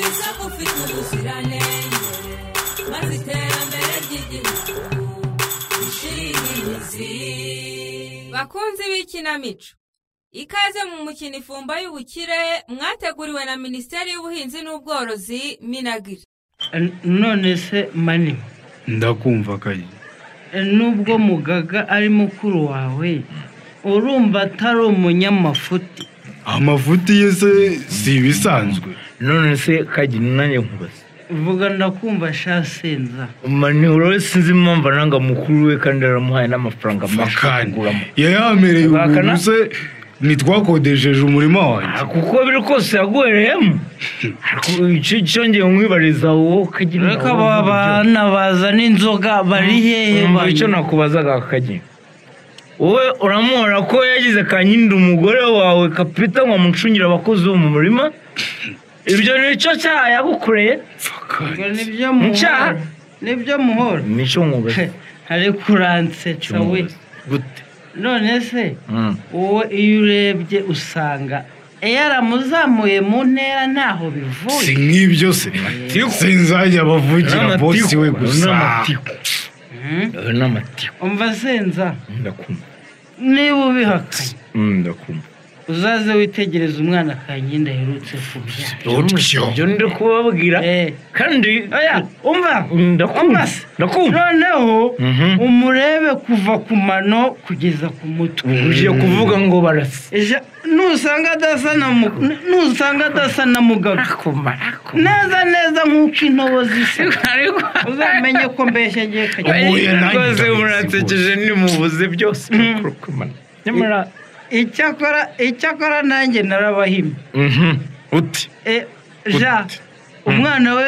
afite ubuziranenge maze iterambere ry'igihugu rishinge imizi bakunzi b'ikinamico ikaze mu mukino ifumba y'ubukire mwateguriwe na minisiteri y'ubuhinzi n'ubworozi minagiri none se mani ndakumva kayi nubwo mugaga ari mukuru wawe urumva atari umunyamafuti amavuti ye se si ibisanzwe none se kagira nanjye nkubaza vuga ndakumva shasenza mani urore sinzi impamvu ananga mukuru we kandi aramuhaye n'amafaranga menshi yo fakani kuguramo yayamereye Bakana. ubuntu se ntitwakodesheje umurima wanjye Ah, kuko biri kose yaguhereyemo icyo cyongeye nkwibariza wowe kagira reka aba bana bazana inzoga bari hehe Umva bana? icyo nakubazaga kagira wowe uramuhora ko yagize kanyindi umugore wawe kapita ngo amucungire abakozi bo mu murima ibyo ni cyo cyaha yagukoreye Ubwo fakani nibyo muhora Ncyaha. nibyo muhora ni cyo nkubaza hari kuransetsa we gute none se Mm. wowe iyo urebye usanga yaramuzamuye mu ntera ntaho bivuye si nk'ibyo se sinzajya bavugira bosi we gusa Hmm? Ayo ni amatiku umva senza ndakumva niba ubihakanye Mm, ndakumva uzaze witegereze umwana kanyinda aherutse kubyara utyo ibyo ndi kubabwira Eh, kandi oya umva Mm, ndakumva Amaso. ndakumva noneho Mhm. umurebe kuva ku mano kugeza ku mutwe ugiye kuvuga ngo barasa Ejo, nusanga adasa na mu- nusanga adasa na mugaga neza neza nk'uko intobo zisa uzamenye ko mbeshya agiye kajya Oya. Uhuye nanjye rwose ndabizi muransekeje nimubuze byose mukuru kumana nyamara icyakora icyakora nanjye narabahimye Mhm. uti E, ja umwana we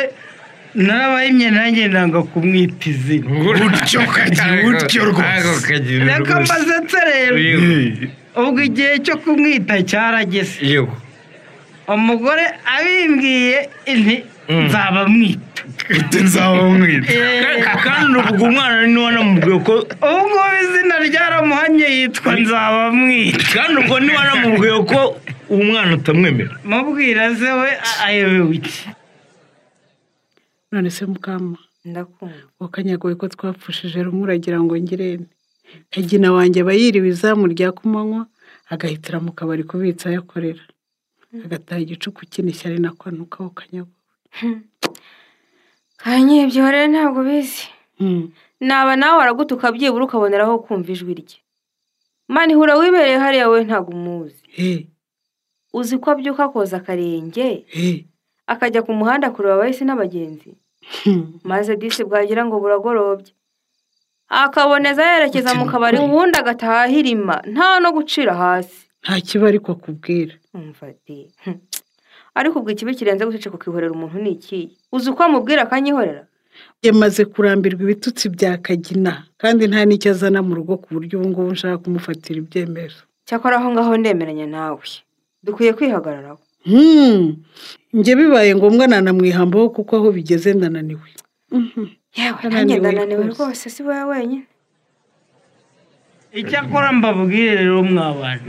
narabahimye nanjye nanga kumwita izina Utyo kagira, utyo rwose. Ako kagira reka rwose. mbaze nserera Yego. ubwo igihe cyo kumwita cyarageze Yego. umugore abimbwiye nti Mm. nzabamwita ute nzaba mwita Ka- kandi ubwo umwana ni wanamubwiye ko ubu ngubu izina ryaramuhanye yitwa nzabamwita kandi ubwo ni wanamubwiye ko umwana utamwemera mubwira se we a- ayobewe iki none se mukama ndakumva wakanyagoye ko twapfushije rumwe uragira ngo ngirente kagina wanjye aba yiriwe izamu rya kumanywa agahitira mu kabari kubitsa ayakorera agataha igicuku kinishya ari nako nukaho kanyago kanyibyo rero ntabwo ubizi naba nawe waragutuka byibura ukaboneraho kumva ijwi rye mani hura wibereye hariya we ntabwo umuzi uzi ko abyuka akoza akarenge akajya ku muhanda kureba abahisi n'abagenzi maze disi bwagira ngo buragorobye akaboneza yerekeza mu kabari ubundi agataha ahirima nta no gucira hasi nta kiba ariko akubwira umva de hm. ariko ubwo ikibi kirenze guceceka ukihorera umuntu ni ikihe uzi uko amubwira akanyihorera yamaze kurambirwa ibitutsi bya kagina kandi nta n'icyo azana mu rugo ku buryo ubu ngubu nshaka kumufatira ibyemezo cyakora aho ngaho ndemeranya nawe dukwiye kwihagararaho Hmm. njye bibaye ngombwa nanamwihambaho kuko aho bigeze ndananiwe yewe Ndananiwe nanjye ndananiwe rwose. rwose si wowe wenyine icyakora mbabwire rero mwabana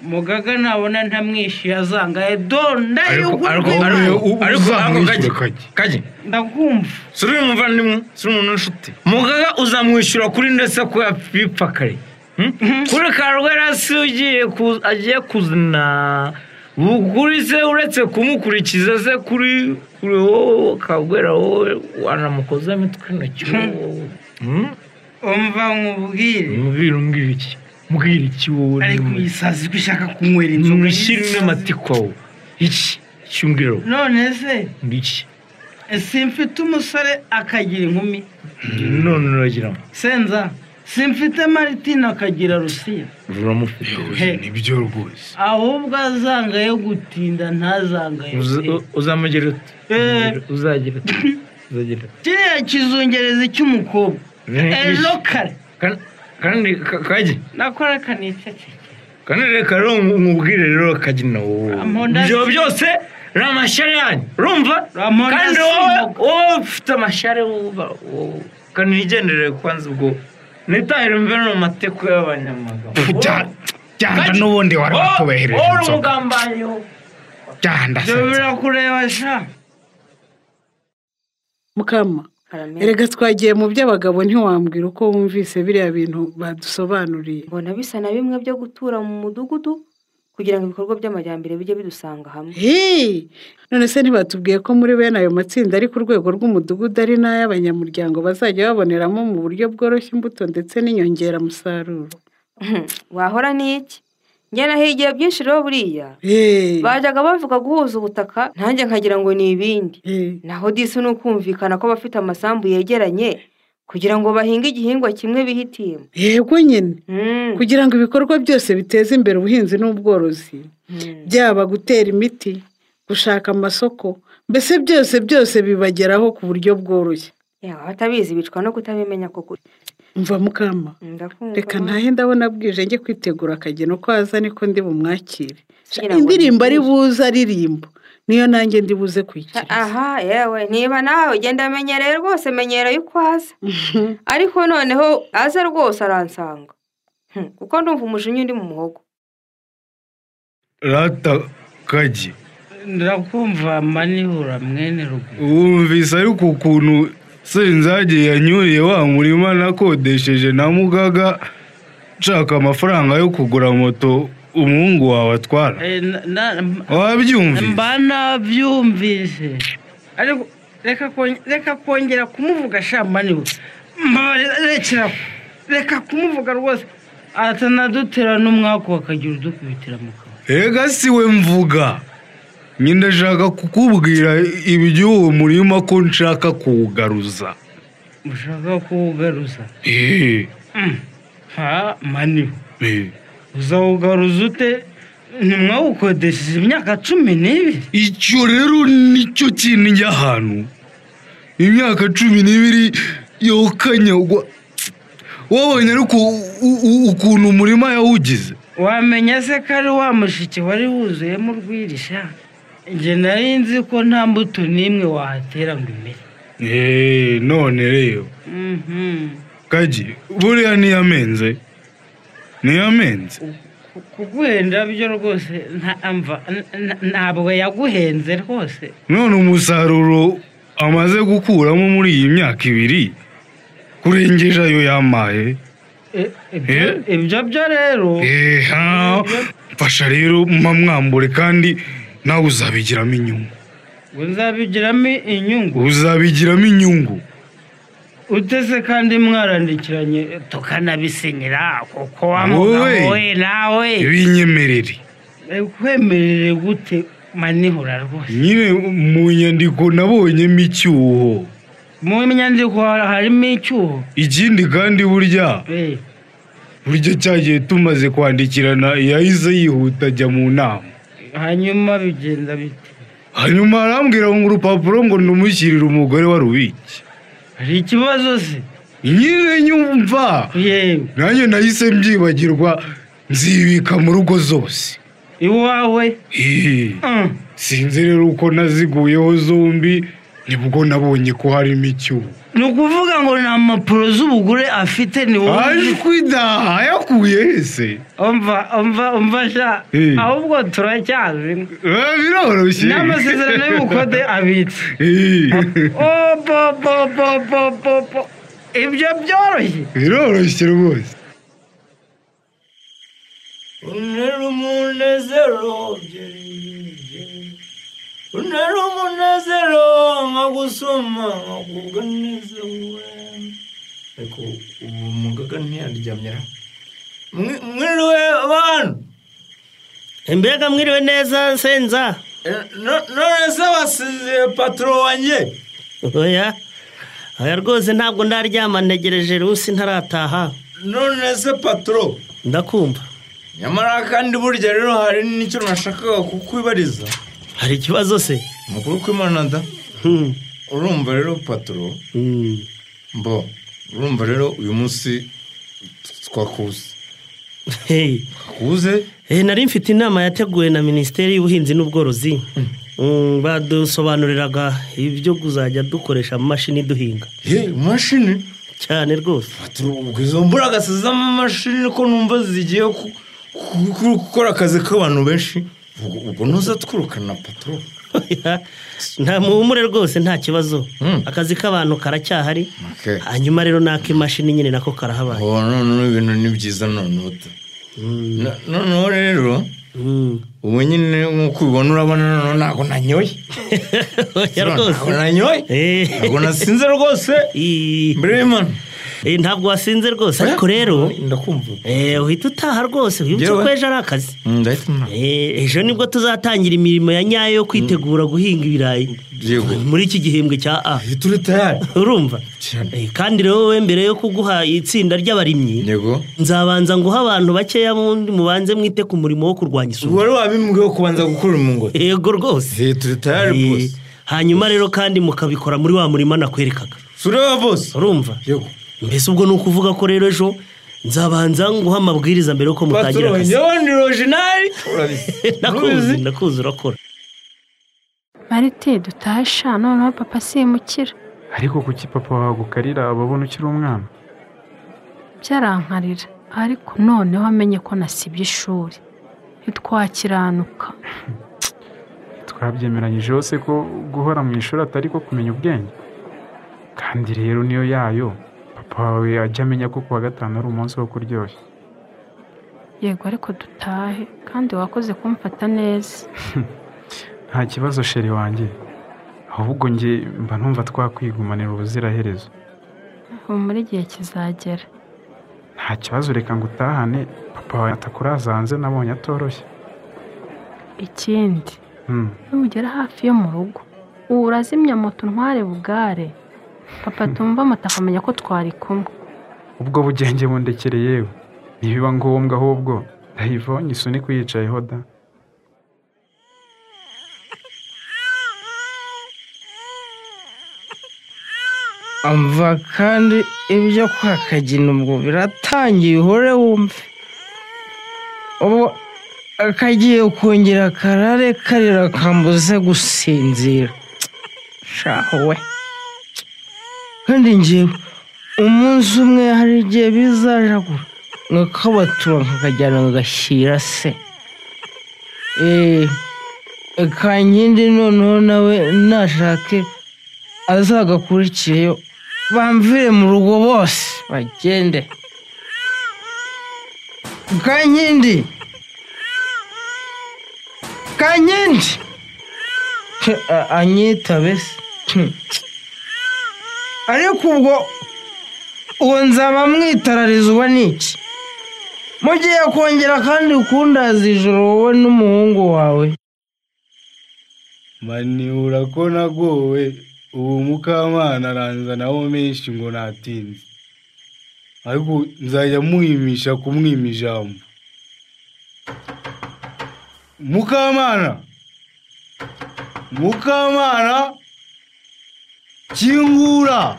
mugaga nabona ntamwishyuye azangaye do ariko ariko ndayugurwa ariko Ubu ariko uzamwishyura kajya kajya. kajya ndakumva suri umuvandimwe suri umuntu w'inshuti mugaga uzamwishyura kuri ndetse ko yapfa kare Hmm? kuri karwerasi ugiye ku- agiye kuzana kuri se uretse kumukurikiza se kuri kuri wowe kagwera wowe wanamukoza imitwe intoki wowe Hmm? umva nkubwire mbwira umbwira iki mbwira iki wowe ariko ni- iyi saa sita ushaka kunywera inzoga mushyire n'amatiku wawe iki icyo umbwira wowe none se ni iki simfite umusore akagira inkumi none uragira ngo senza simfite maritina akagira rusiya uramufite Yowe, nibyo rwose ahubwo azanga yo gutinda ntazangaye uzamugira uti Eh. uzagira uti uzagira uti kiriya kizungerezi cy'umukobwa ejo kare Kan- kandi ka- kajya nakora kaniceceke kandi reka rero nkubwire rero kajya na wowe Ramponda ibyo si- byose ni amashyari yanyu urumva Ramponda kandi si wowe mugo. wowe ufite amashyari wowe wowe. kandi wigendere kwanza ubwo nitahire mve no mu mateko y'abanyamaguru Bya- byanga Kaji. n'ubundi wari Wowe- watubahereje wowe uri inzoga umugambanyi wowe. byanda byo birakureba sha mukama karamera erega twagiye mu by'abagabo ntiwambwira uko wumvise biriya bintu badusobanuriye mbona bisa na bimwe byo gutura mu mudugudu kugira ngo ibikorwa by'amajyambere bijye bidusanga hamwe Hey! none se ntibatubwiye ko muri bene ayo matsinda ari ku rwego rw'umudugudu ari n'ay'abanyamuryango bazajya baboneramo mu buryo bworoshye imbuto ndetse n'inyongeramusaruro wahora n'iki njye nahigiye byinshi rero buriya Hey! bajyaga bavuga guhuza ubutaka nanjye nkagira ngo ni ibindi Hey! naho disi ni ukumvikana ko abafite amasambu yegeranye kugira ngo bahinge igihingwa kimwe bihitiyemo yego nyine Mm, kugira ngo ibikorwa byose biteze imbere ubuhinzi n'ubworozi mm. byaba gutera imiti gushaka amasoko mbese byose byose bibageraho ku buryo bworoshye Yawe abatabizi bicwa no kutabimenya ko kuri mva mukama ndakumva reka ntahe ndabona bwije njye kwitegura akageno ko haza niko ndi bumwakire Sha, Kugira ngo indirimbo ari nyigishe. buze aririmba niyo nanjye ndi buze kuyikiriza aha yewe niba nawe ugenda menyereye rwose menyereye uko aza ariko noneho aza rwose aransanga Hmm, kuko ndumva umujinya undi mu muhogo rata kagi ndakumva manihura mwene ruguru wumvise ariko ukuntu senzage yanyuriye wa murima nakodesheje na mugaga nshaka amafaranga yo kugura moto umuhungu wawe atwara Eh, na- na- mba- wabyumvise mba nabyumvise ariko reka kon- reka kongera kumuvuga sha manihura mbabarira rekera aho. reka kumuvuga rwose atanadutera n'umwaku bakagira udukubitira mu kanwa Ega si we mvuga nyine ndashaka kukubwira iby'uwo murima ko nshaka kuwugaruza ushaka kuwugaruza Eh, Mm. ha manihura eh. uzawugaruza ute ntimwawukodesheje imyaka cumi n'ibiri icyo rero nicyo kintu njya ahantu imyaka cumi n'ibiri yokanyagwa wabonye ariko u- u- u- ukuntu umurima yawugize wamenya se ko ari wa mushiki wari wuzuyemo urwirisha njye nari nzi ko nta mbuto n'imwe wahatera ngo imere Eh, none rero Mhm. kagi buriya ntiyamenze ntiyamenze Ku- kuguhenda byo rwose nta mva n- n- ntabwo yaguhenze rwose none umusaruro amaze gukuramo muri iyi myaka ibiri kurengeje ayo yamaye E- ibyo- ibyo byo rero eha mfasha rero mba mwambure kandi nawe uzabigiramo inyungu we nzabigiramo inyungu uzabigiramo inyungu utese kandi mwarandikiranye tukanabisinyira kuko wa Wowe. mugabo we nawe binyemerere kwemerere gute manihura rwose nyine mu nyandiko nabonyemo icyuho mu nyandiko ha- harimo icyuho ikindi kandi burya Eh, burya cyagiye tumaze kwandikirana yahise yihuta ajya mu nama hanyuma bigenda bite hanyuma arambwira ngo urupapuro ngo numushyirire umugore wa rubiki hari ikibazo se nyine nyumva yewe nanjye nahise mbyibagirwa nzibika mu rugo zose iwawe Hihi, Mm. sinzi rero uko naziguyeho zombi nibwo nabonye ko harimo icyuho ni ukuvuga ngo ni amapuro z'ubugure afite ni wowe uzi- ajwi da ayakuye hese umva umva umva sha Eh. ahubwo turacyazi Eh, biroroshye n'amasezerano y'ubukode abitse Hihi, obobobobobobo ibyo byoroshye biroroshye rwose Unera umunezero Unera umunezero nka gusoma nka kuvuga neza we Ariko ubu mugaga ntiyandyamyera Mwiriwe bantu mbega mwiriwe neza senza Eh, no- none se wasize patoro wanjye oya oya rwose ntabwo ndaryama ntegereje rusi ntarataha none se patoro ndakumva nyamara kandi burya rero hari n'icyo nashakaga kukwibariza hari ikibazo se mukuru kw'imana da Hmm, urumva rero patoro hmm. mbo urumva rero uyu munsi twakuze Hey, twakuze eh, nari mfite inama yateguwe na minisiteri y'ubuhinzi n'ubworozi Mm, badusobanuriraga ibyo kuzajya dukoresha amamashini duhinga ye imashini cyane rwose patoro ubwo izo mburagasi z'amamashini ko numva zigiye ku- ku- ku- gukora akazi k'abantu benshi ubwo ubwo ntuza twirukana patoro nta muhumure rwose nta kibazo akazi k'abantu karacyahari Okay. hanyuma rero n'ak'imashini nyine nako karahabaye ubu noneho ibintu ni byiza noneho uta No- noneho rero Mm. ubu nyine nk'uko ubibona urabona noneho ntabwo nanyoye Oya ntabwo rwose nanyoye Eh. ntabwo nasinze rwose Ii. mbere y'imana Eh, ntabwo wasinze rwose ariko rero ndakumva eh, uhita utaha rwose wibutse Yewe. ko ejo ari akazi Mm, ndahita mwana Eh, ejo nibwo tuzatangira imirimo ya nyayo yo kwitegura guhinga ibirayi yego muri iki gihembwe cya a uhita uri tayari urumva Cyane. Eh, kandi rero wowe mbere yo kuguha itsinda ry'abarimyi yego nzabanza nguha abantu bakeya bundi mubanze mwite ku murimo wo kurwanya isuri wari wabimbwiwe kubanza gukora mu ngo yego rwose uhita uri tayari Eh, bose hanyuma rero kandi mukabikora muri wa murima nakwerekaga tureba bose urumva yego mbese ubwo ni ukuvuga ko rero ejo nzabanza nguha amabwiriza mbere yuko mutangira Patron, akazi njyewe ndi rojinari ndakuzi ndakuzi urakora marite dutahe sha noneho papa simukira ariko kuki papa wawe agukarira ababona ukiri umwana byarankarira ariko noneho amenye ko nasibye ishuri ntitwakiranuka twabyemeranyije hose ko guhora mu ishuri atari ko kumenya ubwenge kandi rero niyo yayo papa wawe ajya amenya ko kuwa gatanu ari umunsi wo kuryoshya yego ariko dutahe kandi wakoze kumfata neza nta kibazo sheri wanjye ahubwo njye mba numva twakwigumanira ubuziraherezo ubu muri igihe kizagera nta kibazo reka ngo utahane papa wawe atakuraza hanze nabonye atoroshye ikindi Mm. nugera hafi yo mu rugo ubu urazimya moto ntware bugare papa tumva moto akamenya ko twari kumwe ubwo bugenge bundekere yewe ntibiba ngombwa ahubwo ndayivonye isunika uyicayeho da amva kandi ibyo kwa kagina ubwo biratangiye uhore wumve ubu akagiye kongera karare karira kambuze gusinzira shaho we kandi ngewe umunsi umwe hari igihe bizajagura nkakabatura nkakajyana nkagashyira se eee kankindi noneho nawe nashake azagakurikireyo bamvire mu rugo bose bagende kankindi kankindi Ke, a- anyita bese Hmm. ariko ubwo uwo nzaba mwitarariza uba ni iki mugiye kongera kandi ukundaza ijoro wowe n'umuhungu wawe mani urakona gowe ubu mukamana aranza nawo menshi ngo natinze ariko nzajya muhimisha kumwima ijambo mukamana mukamana kingura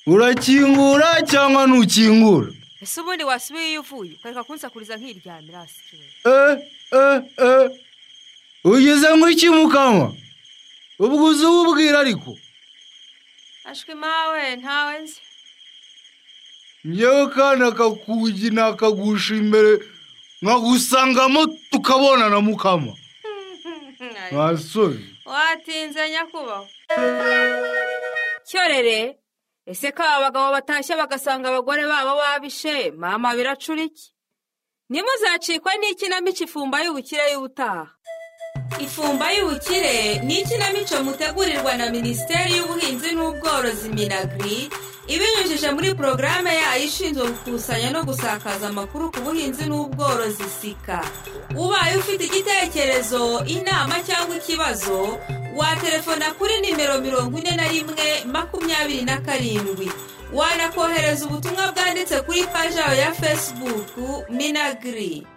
urakingura cyangwa ntukingura ese ubundi wasubiye iyo uvuye ukareka kunsakuriza nk'iryamira hasi eh eh eh ugeze nk'iki mukama ubwo uzi ububwira ariko ashwi mawe ntawe nzi ngewe kandi akakugina akagusha imbere nkagusangamo tukabonana mukama basore watinze nyakubahwa cyorere ese ko aba bagabo batashye bagasanga abagore babo babishe mama biracura iki ntimuzacikwe n'ikinamico ifumba y'ubukire y'ubutaha ifumba y'ubukire ni ikinamico mutegurirwa na minisiteri y'ubuhinzi n'ubworozi minagri ibinyujije muri porogaramu yayo ishinzwe gukusanya no gusakaza amakuru ku buhinzi n'ubworozi sika ubaye ufite igitekerezo inama cyangwa ikibazo watelefona kuri nimero mirongo ine na rimwe makumyabiri na karindwi wanakohereza ubutumwa bwanditse kuri paji yawe ya fesibuku minagri